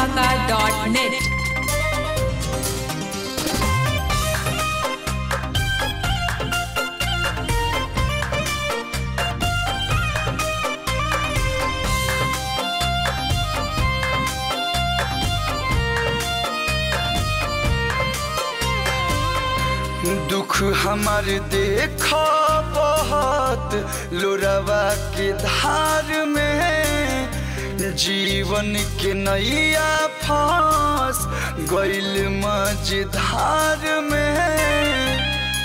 superdhamaka.net. दुख हमार देखा बहुत लोरवा के धार में जीवन के नैया फांस गैल मझधार में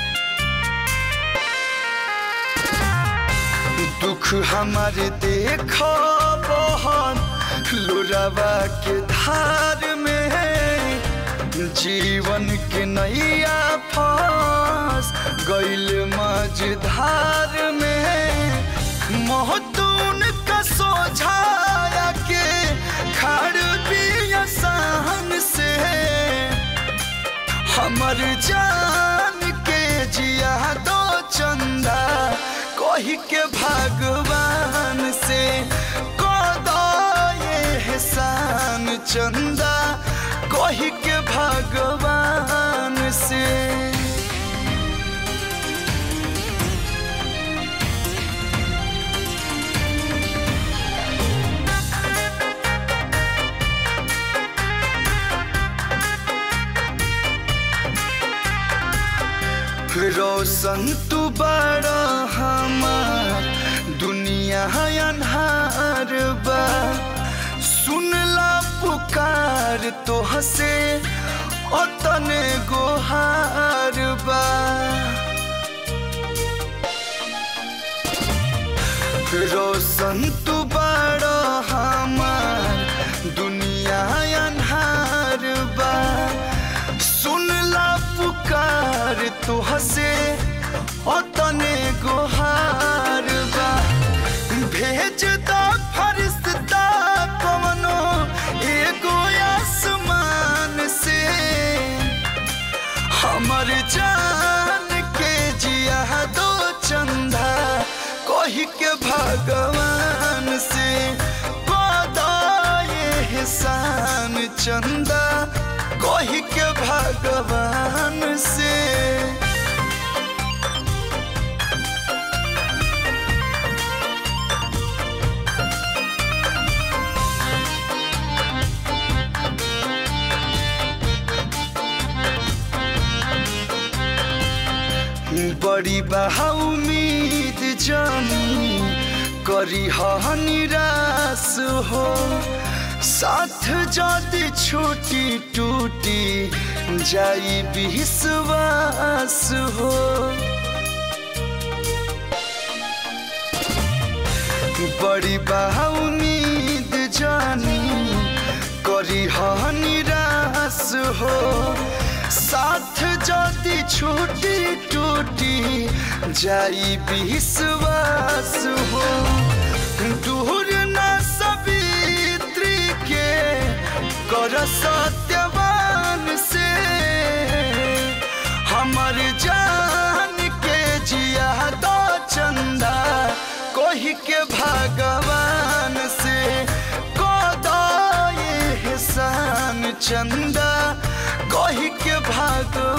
दुख हमार देखा बहुत लोरवा के धार में जीवन के नैया फांस गैल मझधार में महतून का सोझाया के खड़ पिया सहन से हमर जान के जिया दो चंदा कही के भगवान से कदो ये एहसान चंदा कही के भगवान से रोशन तू बड़ा हमार दुनिया अन्हार बा सुनला पुकार तो हसे ओतने गोहार बा रोशन तू बड़ा हमार दुनिया अन्हार बा सुनला पुकार तो हसे ओतने गोहार बा भेज दा फरिश्ता कवनो एगो आसमान से हमर जान के जिया दो चंदा कही के भगवान से पदा ये एहसान चंदा कही के भगवान से बड़ी बहा उम्मीद जानी करी हा निराश हो साथ जदि छोटी टूटी जाई विश्वास हो बड़ी बहा उम्मीद जानी करी हा निराश हो साथ जदि छोटी टूटी जाई विश्वास हो दूर न सवित्री के कर सत्यवान से हमर जान के जिया दो चंदा कही के भगवान से कदो ये एहसान चंदा कही के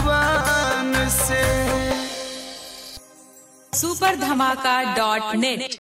भगवान से superdhamaka.net.